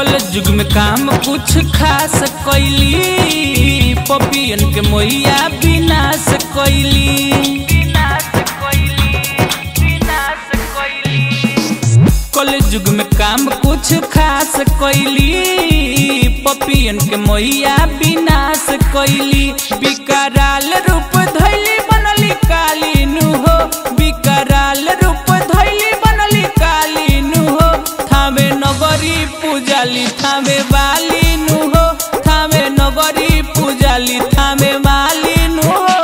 College युग में काम कुछ खास कैली पपियन के मोहिया विनाश कैली कॉलेज युग में काम कुछ खास कैली पपियन के मोहिया विनाश कैली विकराल रूप धैली बनली काली नु हो विकराल रूप धैली बनली काली नु हो थामे नगरी पूजाली थामे बाली नु हो थामे नगरी पूजाली थामे माली नु हो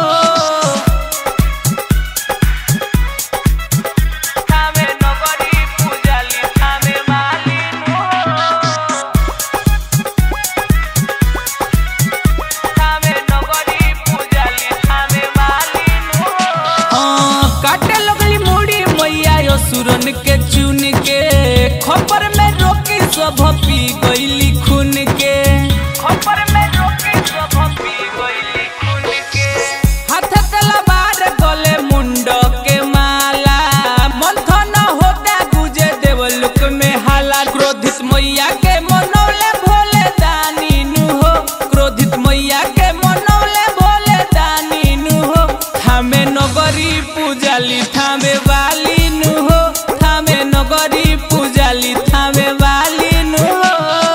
थामे नगरी पूजाली थामे माली नु हो थामे नगरी पूजाली थामे माली नु हो काटे लगली मुड़ी मैया यो सुरन के चुन के खपर में रोकी सब पी गईली खून के खपर में रोकी सब पी गईली खून के हाथ तलवार गले मुंड के माला मंथन होता गुजे देवलुक में हाला क्रोधित मैया के मनौले भोले दानी नु हो क्रोधित मैया के मनौले भोले दानी नु हो थामे नगरी पूजाली थामे वाली नु हो थामे नगरी पूजाली थामे वाली नु हो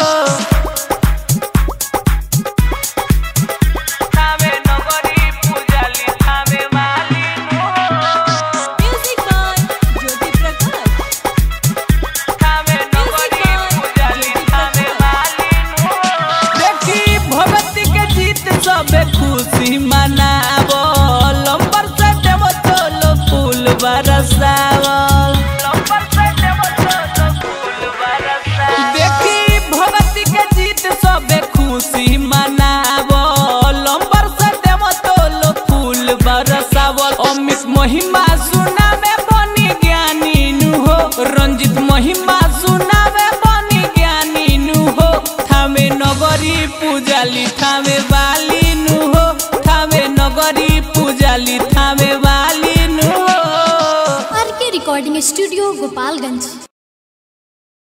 थामे नगरी पूजाली थामे वाली नु हो Music by Jyoti Prakash. थामे नगरी पूजाली थामे वाली नु हो देखी भगवती के जीत सबे खुशी मनावल लंबर से देव चलो फूल बरसावल लंबर से देव चलो फूल बरसावल देखी भगवती के जीत सबे खुशी मनावल लंबर से देव चलो फूल बरसावल अमित महिमा सुनावे बनी ज्ञानी नु हो रंजित महिमा सुनावे बनी ज्ञानी नु हो थामे नगरी पूजाली थामे वाली नु हो थामे नगरी पूजाली थामे वाली नु हो आर के रिकॉर्डिंग स्टूडियो गोपालगंज